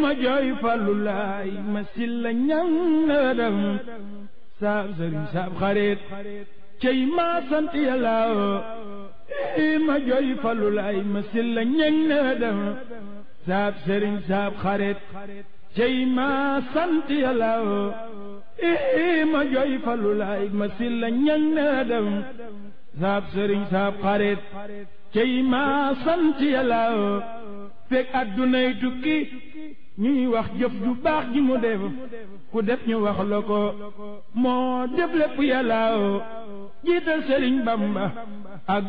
ma jooy fallu laay ma silla ñang na dem saab sëriñ saab xarit cey maa sant yàlla ma jooy fallu laay ma silla ñang na dem saab sëriñ saab xarit cey maa sant yàlla ma jooy fallu laay ma silla ñang na dem saab sëriñ saab xarit cey maa sant yàlla fekk addunay tukki ñuy wax jëf ju baax ji mu def ku def ñu wax la ko moo def lépp yàlla jiital sëriñ bamba ak